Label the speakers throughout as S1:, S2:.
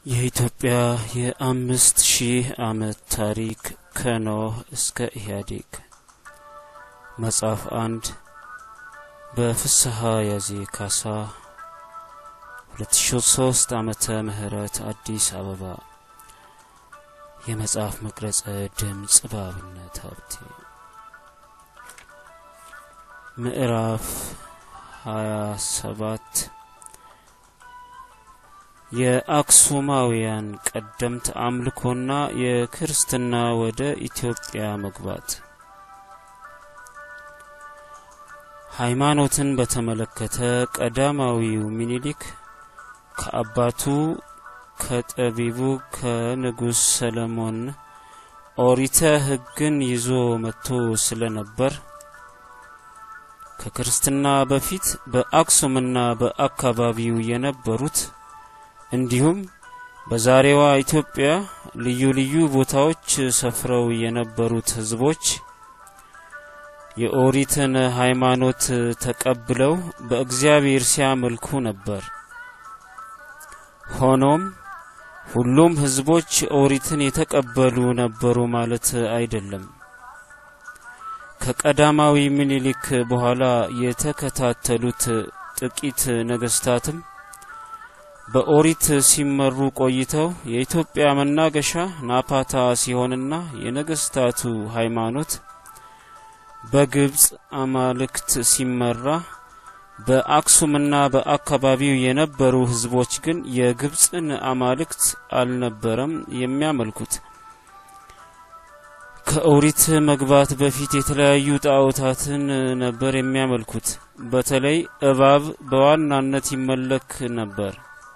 S1: የኢትዮጵያ የአምስት ሺህ ዓመት ታሪክ ከኖህ እስከ ኢህአዴግ መጽሐፍ አንድ በፍስሐ ያዜ ካሳ 2003 ዓመተ ምህረት አዲስ አበባ የመጽሐፍ መቅረጸ ድምፅ በአብነት ሀብቴ ምዕራፍ 27 የአክሱማውያን ቀደምት አምልኮና የክርስትና ወደ ኢትዮጵያ መግባት ሃይማኖትን በተመለከተ ቀዳማዊው ሚኒሊክ ከአባቱ ከጠቢቡ ከንጉሥ ሰለሞን ኦሪተ ሕግን ይዞ መጥቶ ስለነበር ከክርስትና በፊት በአክሱምና በአካባቢው የነበሩት እንዲሁም በዛሬዋ ኢትዮጵያ ልዩ ልዩ ቦታዎች ሰፍረው የነበሩት ሕዝቦች የኦሪትን ሃይማኖት ተቀብለው በእግዚአብሔር ሲያመልኩ ነበር። ሆኖም ሁሉም ሕዝቦች ኦሪትን የተቀበሉ ነበሩ ማለት አይደለም። ከቀዳማዊ ምኒልክ በኋላ የተከታተሉት ጥቂት ነገስታትም በኦሪት ሲመሩ ቆይተው የኢትዮጵያ መናገሻ ናፓታ ሲሆንና የነገስታቱ ሃይማኖት በግብፅ አማልክት ሲመራ በአክሱምና በአካባቢው የነበሩ ህዝቦች ግን የግብፅን አማልክት አልነበረም የሚያመልኩት። ከኦሪት መግባት በፊት የተለያዩ ጣዖታትን ነበር የሚያመልኩት። በተለይ እባብ በዋናነት ይመለክ ነበር።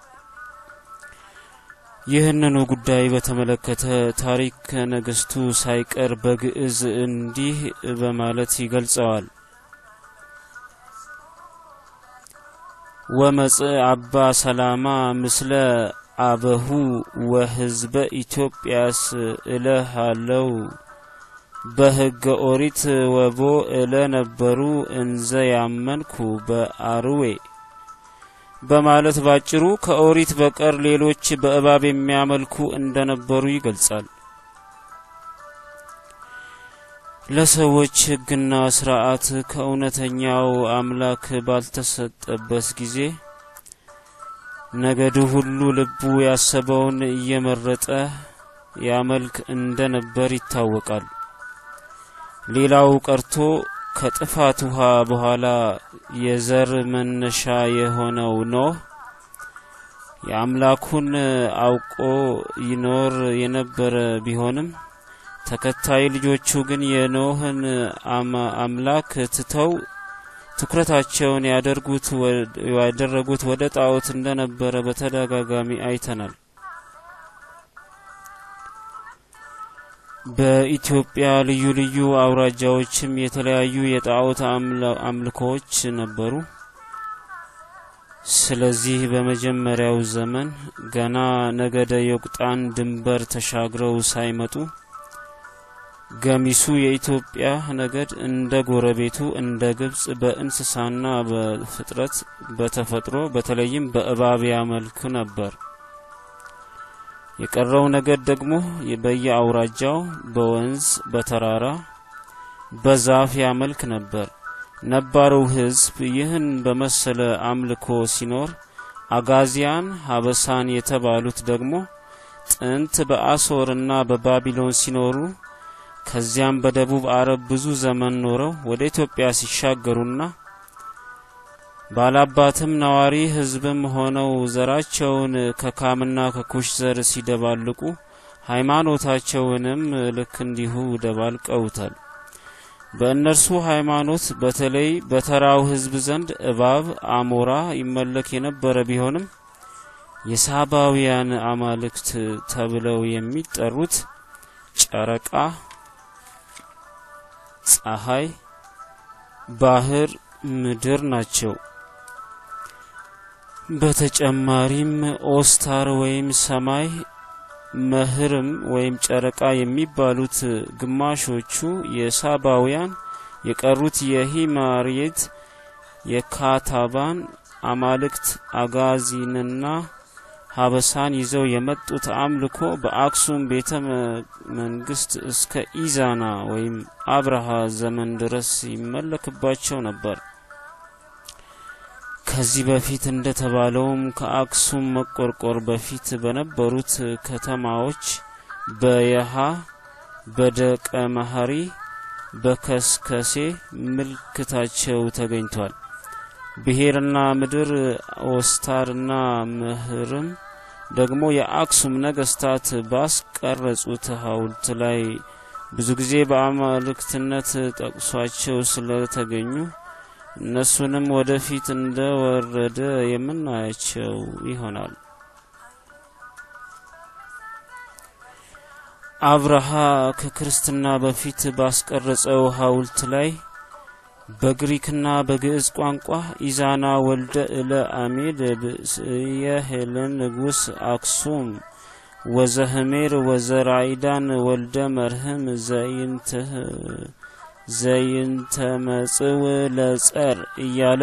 S1: ይህንኑ ጉዳይ በተመለከተ ታሪክ ነገስቱ ሳይቀር በግዕዝ እንዲህ በማለት ይገልጸዋል። ወመጽእ አባ ሰላማ ምስለ አበሁ ወህዝበ ኢትዮጵያስ እለሃለው በህገ ኦሪት ወቦ እለ ነበሩ እንዘ ያመንኩ በአርዌ በማለት ባጭሩ ከኦሪት በቀር ሌሎች በእባብ የሚያመልኩ እንደነበሩ ይገልጻል። ለሰዎች ሕግና ስርዓት ከእውነተኛው አምላክ ባልተሰጠበት ጊዜ ነገዱ ሁሉ ልቡ ያሰበውን እየመረጠ ያመልክ እንደነበር ይታወቃል። ሌላው ቀርቶ ከጥፋት ውሃ በኋላ የዘር መነሻ የሆነው ኖህ የአምላኩን አውቆ ይኖር የነበረ ቢሆንም ተከታይ ልጆቹ ግን የኖህን አምላክ ትተው ትኩረታቸውን ያደረጉት ወደ ጣዖት እንደነበረ በተደጋጋሚ አይተናል። በኢትዮጵያ ልዩ ልዩ አውራጃዎችም የተለያዩ የጣዖት አምልኮዎች ነበሩ። ስለዚህ በመጀመሪያው ዘመን ገና ነገደ ዮቅጣን ድንበር ተሻግረው ሳይመጡ ገሚሱ የኢትዮጵያ ነገድ እንደ ጎረቤቱ እንደ ግብጽ በእንስሳና በፍጥረት በተፈጥሮ በተለይም በእባብ ያመልክ ነበር። የቀረው ነገድ ደግሞ በየአውራጃው በወንዝ በተራራ በዛፍ ያመልክ ነበር። ነባሩ ሕዝብ ይህን በመሰለ አምልኮ ሲኖር፣ አጋዚያን ሀበሳን የተባሉት ደግሞ ጥንት በአሶርና በባቢሎን ሲኖሩ ከዚያም በደቡብ አረብ ብዙ ዘመን ኖረው ወደ ኢትዮጵያ ሲሻገሩና ባላባትም ነዋሪ ሕዝብም ሆነው ዘራቸውን ከካምና ከኩሽ ዘር ሲደባልቁ ሃይማኖታቸውንም ልክ እንዲሁ ደባልቀውታል። በእነርሱ ሃይማኖት በተለይ በተራው ሕዝብ ዘንድ እባብ፣ አሞራ ይመለክ የነበረ ቢሆንም የሳባውያን አማልክት ተብለው የሚጠሩት ጨረቃ፣ ፀሐይ፣ ባህር፣ ምድር ናቸው። በተጨማሪም ኦስታር ወይም ሰማይ፣ መህርም ወይም ጨረቃ የሚባሉት ግማሾቹ የሳባውያን የቀሩት የሂማርየት የካታባን አማልክት አጋዚንና ሀበሳን ይዘው የመጡት አምልኮ በአክሱም ቤተ መንግስት እስከ ኢዛና ወይም አብርሃ ዘመን ድረስ ይመለክባቸው ነበር። ከዚህ በፊት እንደተባለውም ከአክሱም መቆርቆር በፊት በነበሩት ከተማዎች በየሃ፣ በደቀ መሀሪ፣ በከስከሴ ምልክታቸው ተገኝቷል። ብሔርና ምድር ወስታርና ምህርም ደግሞ የአክሱም ነገስታት ባስቀረጹት ሐውልት ላይ ብዙ ጊዜ በአማልክትነት ጠቅሷቸው ስለተገኙ እነሱንም ወደፊት እንደወረደ የምናያቸው ይሆናል። አብርሃ ከክርስትና በፊት ባስቀረጸው ሐውልት ላይ በግሪክና በግዕዝ ቋንቋ ኢዛና ወልደ እለ አሜድ ብእስየ ሄለን ንጉስ አክሱም ወዘህሜር ወዘራይዳን ወልደ መርህም ዘይንተመጽው ለጸር እያለ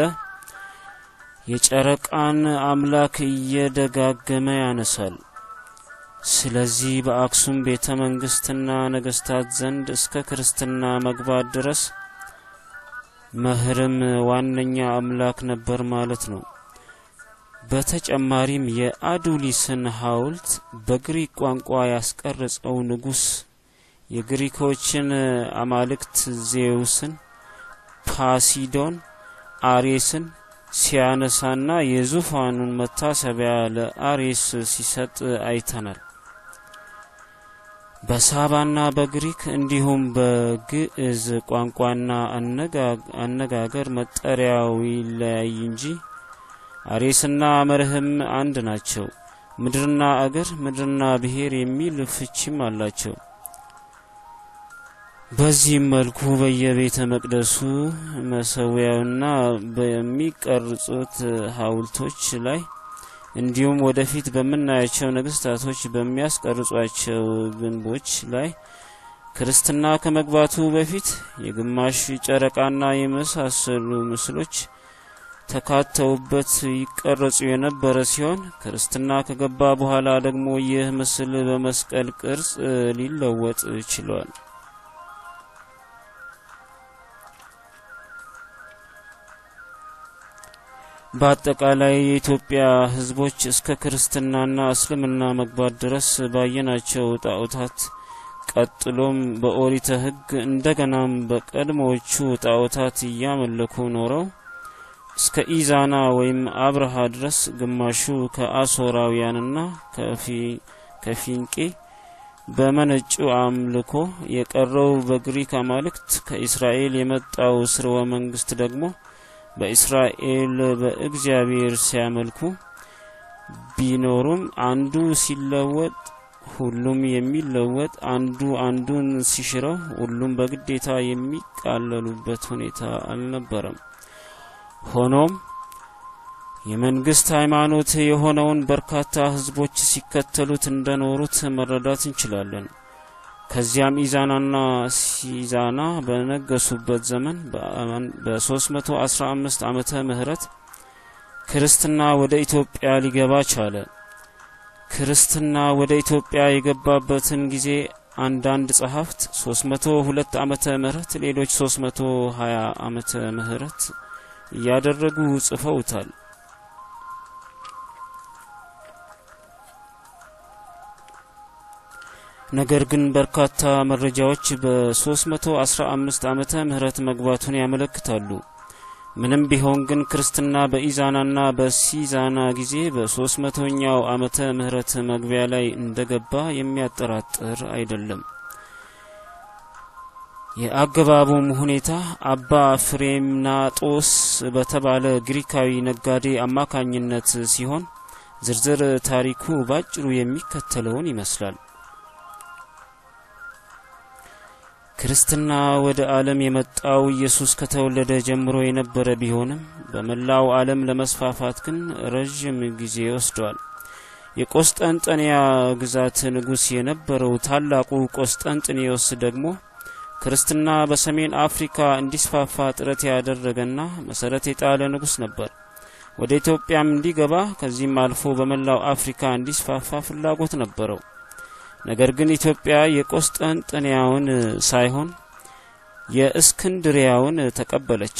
S1: የጨረቃን አምላክ እየደጋገመ ያነሳል። ስለዚህ በአክሱም ቤተ መንግስትና ነገስታት ዘንድ እስከ ክርስትና መግባት ድረስ መህርም ዋነኛ አምላክ ነበር ማለት ነው። በተጨማሪም የአዱሊስን ሐውልት በግሪክ ቋንቋ ያስቀረጸው ንጉስ የግሪኮችን አማልክት ዜውስን፣ ፓሲዶን፣ አሬስን ሲያነሳና የዙፋኑን መታሰቢያ ለአሬስ ሲሰጥ አይተናል። በሳባና በግሪክ እንዲሁም በግዕዝ ቋንቋና አነጋገር መጠሪያው ይለያይ እንጂ አሬስና መርህም አንድ ናቸው። ምድርና አገር፣ ምድርና ብሔር የሚል ፍቺም አላቸው። በዚህም መልኩ በየቤተ መቅደሱ መሰዊያውና በሚቀርጹት ሐውልቶች ላይ እንዲሁም ወደፊት በምናያቸው ነገስታቶች በሚያስቀርጿቸው ግንቦች ላይ ክርስትና ከመግባቱ በፊት የግማሽ ጨረቃና የመሳሰሉ ምስሎች ተካተውበት ይቀረጹ የነበረ ሲሆን ክርስትና ከገባ በኋላ ደግሞ ይህ ምስል በመስቀል ቅርጽ ሊለወጥ ችሏል። በአጠቃላይ የኢትዮጵያ ሕዝቦች እስከ ክርስትናና እስልምና መግባት ድረስ ባየናቸው ጣዖታት ቀጥሎም በኦሪተ ሕግ እንደገናም በቀድሞዎቹ ጣዖታት እያመለኩ ኖረው እስከ ኢዛና ወይም አብርሃ ድረስ ግማሹ ከአሶራውያንና ከፊንቄ በመነጩ አምልኮ የቀረው በግሪክ አማልክት ከእስራኤል የመጣው ስርወ መንግስት ደግሞ በእስራኤል በእግዚአብሔር ሲያመልኩ ቢኖሩም አንዱ ሲለወጥ ሁሉም የሚለወጥ አንዱ አንዱን ሲሽረው ሁሉም በግዴታ የሚቃለሉበት ሁኔታ አልነበረም። ሆኖም የመንግስት ሃይማኖት የሆነውን በርካታ ህዝቦች ሲከተሉት እንደኖሩት መረዳት እንችላለን። ከዚያም ኢዛናና ሲዛና በነገሱበት ዘመን በ315 ዓመተ ምህረት ክርስትና ወደ ኢትዮጵያ ሊገባ ቻለ። ክርስትና ወደ ኢትዮጵያ የገባበትን ጊዜ አንዳንድ ጸሐፍት 302 ዓመተ ምህረት ሌሎች 320 ዓመተ ምህረት እያደረጉ ጽፈውታል። ነገር ግን በርካታ መረጃዎች በ315 ዓመተ ምህረት መግባቱን ያመለክታሉ። ምንም ቢሆን ግን ክርስትና በኢዛናና በሲዛና ጊዜ በ300ኛው ዓመተ ምህረት መግቢያ ላይ እንደገባ የሚያጠራጥር አይደለም። የአገባቡም ሁኔታ አባ ፍሬምናጦስ በተባለ ግሪካዊ ነጋዴ አማካኝነት ሲሆን ዝርዝር ታሪኩ ባጭሩ የሚከተለውን ይመስላል። ክርስትና ወደ ዓለም የመጣው ኢየሱስ ከተወለደ ጀምሮ የነበረ ቢሆንም በመላው ዓለም ለመስፋፋት ግን ረዥም ጊዜ ወስዷል። የቆስጠንጠንያ ግዛት ንጉሥ የነበረው ታላቁ ቆስጠንጥኔዎስ ደግሞ ክርስትና በሰሜን አፍሪካ እንዲስፋፋ ጥረት ያደረገና መሰረት የጣለ ንጉሥ ነበር። ወደ ኢትዮጵያም እንዲገባ ከዚህም አልፎ በመላው አፍሪካ እንዲስፋፋ ፍላጎት ነበረው። ነገር ግን ኢትዮጵያ የቆስጠንጥንያውን ሳይሆን የእስክንድሪያውን ተቀበለች።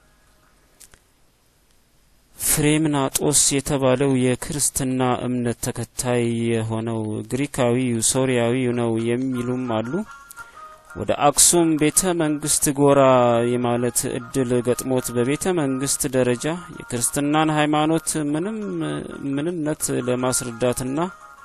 S1: ፍሬምናጦስ የተባለው የክርስትና እምነት ተከታይ የሆነው ግሪካዊ ሶሪያዊ ነው የሚሉም አሉ። ወደ አክሱም ቤተ መንግስት ጎራ የማለት እድል ገጥሞት በቤተ መንግስት ደረጃ የክርስትናን ሃይማኖት ምንም ምንነት ለማስረዳትና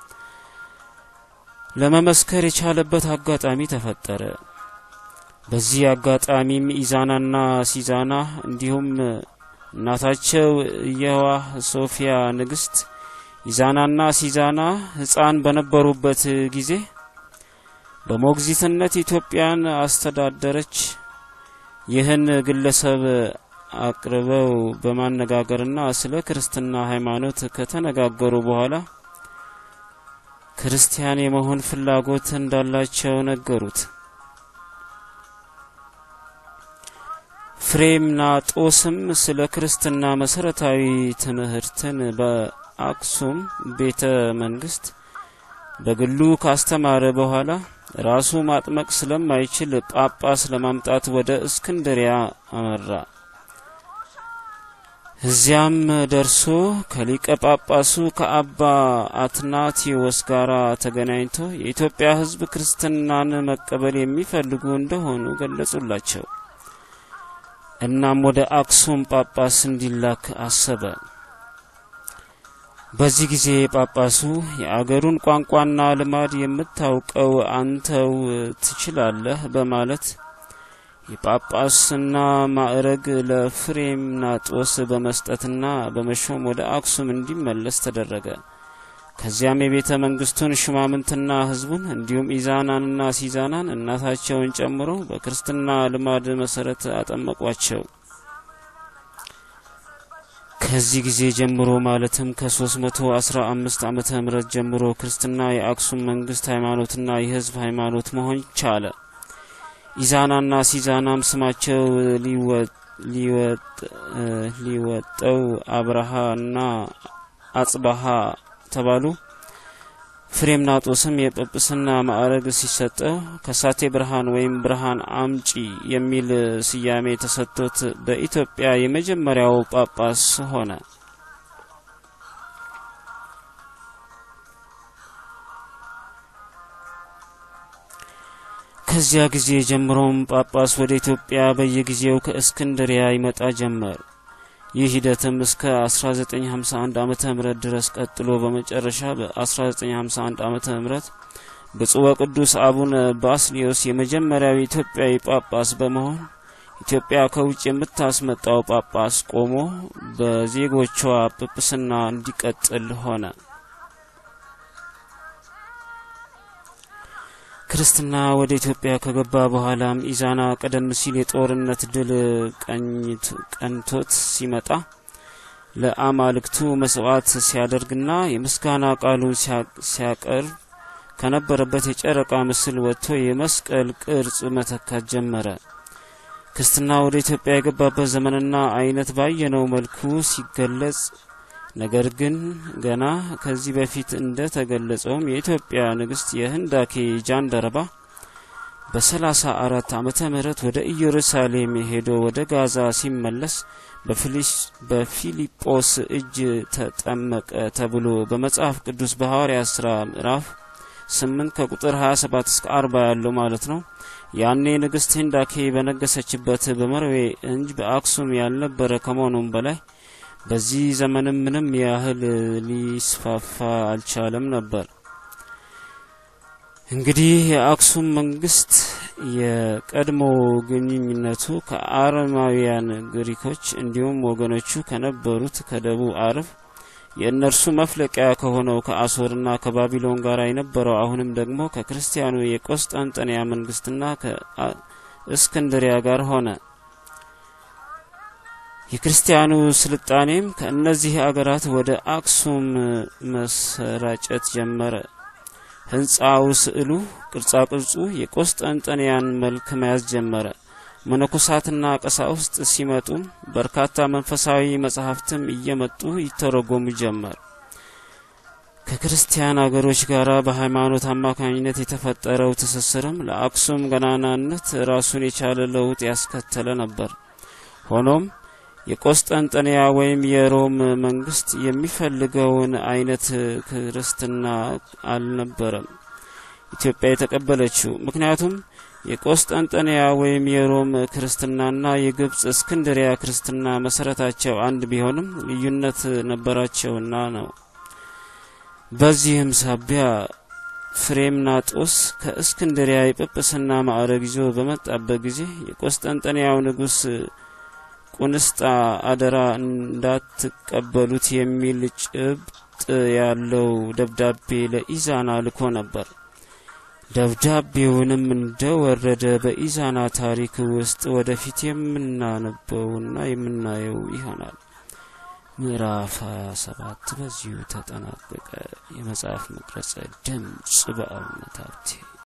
S1: ለመመስከር የቻለበት አጋጣሚ ተፈጠረ። በዚህ አጋጣሚም ኢዛናና ሲዛና እንዲሁም እናታቸው የዋህ ሶፊያ ንግስት ኢዛናና ሲዛና ሕፃን በነበሩበት ጊዜ በሞግዚትነት ኢትዮጵያን አስተዳደረች። ይህን ግለሰብ አቅርበው በማነጋገርና ስለ ክርስትና ሃይማኖት ከተነጋገሩ በኋላ ክርስቲያን የመሆን ፍላጎት እንዳላቸው ነገሩት። ፍሬምናጦስም ስለ ክርስትና መሰረታዊ ትምህርትን በአክሱም ቤተ መንግስት በግሉ ካስተማረ በኋላ ራሱ ማጥመቅ ስለማይችል ጳጳስ ለማምጣት ወደ እስክንድሪያ አመራ። እዚያም ደርሶ ከሊቀ ጳጳሱ ከአባ አትናቴዎስ ጋር ተገናኝቶ የኢትዮጵያ ሕዝብ ክርስትናን መቀበል የሚፈልጉ እንደሆኑ ገለጹላቸው። እናም ወደ አክሱም ጳጳስ እንዲላክ አሰበ። በዚህ ጊዜ ጳጳሱ የአገሩን ቋንቋና ልማድ የምታውቀው አንተው ትችላለህ በማለት የጳጳስና ማዕረግ ለፍሬምናጦስ በመስጠትና በመሾም ወደ አክሱም እንዲመለስ ተደረገ። ከዚያም የቤተ መንግስቱን ሹማምንትና ህዝቡን እንዲሁም ኢዛናንና ሲዛናን እናታቸውን ጨምሮ በክርስትና ልማድ መሰረት አጠመቋቸው። ከዚህ ጊዜ ጀምሮ ማለትም ከ315 ዓመተ ምህረት ጀምሮ ክርስትና የአክሱም መንግስት ሃይማኖትና የህዝብ ሃይማኖት መሆን ቻለ። ኢዛናና ሲዛናም ስማቸው ሊወጠው አብርሃና አጽባሃ ተባሉ። ፍሬምናጦስም የጵጵስና ማዕረግ ሲሰጠው ከሳቴ ብርሃን ወይም ብርሃን አምጪ የሚል ስያሜ ተሰጥቶት በኢትዮጵያ የመጀመሪያው ጳጳስ ሆነ። ከዚያ ጊዜ ጀምሮም ጳጳስ ወደ ኢትዮጵያ በየጊዜው ከእስክንድሪያ ይመጣ ጀመር። ይህ ሂደትም እስከ 1951 ዓመተ ምህረት ድረስ ቀጥሎ በመጨረሻ በ1951 ዓመተ ምህረት ብፁዕ ወቅዱስ አቡነ ባስሊዮስ የመጀመሪያው ኢትዮጵያዊ ጳጳስ በመሆን ኢትዮጵያ ከውጭ የምታስመጣው ጳጳስ ቆሞ በዜጎቿ ጵጵስና እንዲቀጥል ሆነ። ክርስትና ወደ ኢትዮጵያ ከገባ በኋላም ኢዛና ቀደም ሲል የጦርነት ድል ቀንቶት ሲመጣ ለአማልክቱ መስዋዕት ሲያደርግና የምስጋና ቃሉን ሲያቀርብ ከነበረበት የጨረቃ ምስል ወጥቶ የመስቀል ቅርጽ መተካት ጀመረ። ክርስትና ወደ ኢትዮጵያ የገባበት ዘመንና አይነት ባየነው መልኩ ሲገለጽ ነገር ግን ገና ከዚህ በፊት እንደ ተገለጸውም የኢትዮጵያ ንግስት የህንዳኬ ጃንደረባ በሰላሳ አራት ዓመተ ምህረት ወደ ኢየሩሳሌም ሄዶ ወደ ጋዛ ሲመለስ በፊልጶስ እጅ ተጠመቀ ተብሎ በመጽሐፍ ቅዱስ በሐዋርያት ሥራ ምዕራፍ ስምንት ከቁጥር 27 እስከ 40 ያለው ማለት ነው። ያኔ ንግስት ህንዳኬ በነገሰችበት በመርዌ እንጂ በአክሱም ያልነበረ ከመሆኑም በላይ በዚህ ዘመንም ምንም ያህል ሊስፋፋ አልቻለም ነበር። እንግዲህ የአክሱም መንግስት የቀድሞ ግንኙነቱ ከአረማውያን ግሪኮች እንዲሁም ወገኖቹ ከነበሩት ከደቡብ አረብ የእነርሱ መፍለቂያ ከሆነው ከአሶርና ከባቢሎን ጋር የነበረው አሁንም ደግሞ ከክርስቲያኑ የቆስጠንጠንያ መንግስትና ከእስክንድሪያ ጋር ሆነ። የክርስቲያኑ ስልጣኔም ከእነዚህ አገራት ወደ አክሱም መሰራጨት ጀመረ። ህንፃው፣ ስዕሉ፣ ቅርጻ ቅርጹ የቆስጠንጠንያን መልክ መያዝ ጀመረ። መነኮሳትና ቀሳውስት ሲመጡም በርካታ መንፈሳዊ መጻሕፍትም እየመጡ ይተረጎሙ ጀመር። ከክርስቲያን አገሮች ጋር በሃይማኖት አማካኝነት የተፈጠረው ትስስርም ለአክሱም ገናናነት ራሱን የቻለ ለውጥ ያስከተለ ነበር። ሆኖም የቆስጠንጠንያ ወይም የሮም መንግስት የሚፈልገውን አይነት ክርስትና አልነበረም ኢትዮጵያ የተቀበለችው። ምክንያቱም የቆስጠንጠንያ ወይም የሮም ክርስትናና የግብጽ እስክንድሪያ ክርስትና መሰረታቸው አንድ ቢሆንም ልዩነት ነበራቸውና ነው። በዚህም ሳቢያ ፍሬምናጦስ ከእስክንድሪያ የጵጵስና ማዕረግ ይዞ በመጣበት ጊዜ የቆስጠንጠንያው ንጉሥ ቁንስጣ አደራ እንዳትቀበሉት የሚል ጭብጥ ያለው ደብዳቤ ለኢዛና ልኮ ነበር። ደብዳቤውንም እንደወረደ በኢዛና ታሪክ ውስጥ ወደፊት የምናነበውና የምናየው ይሆናል። ምዕራፍ 27 በዚሁ ተጠናቀቀ። የመጽሐፍ መቅረጸ ድምጽ በአብነት ሀብቴ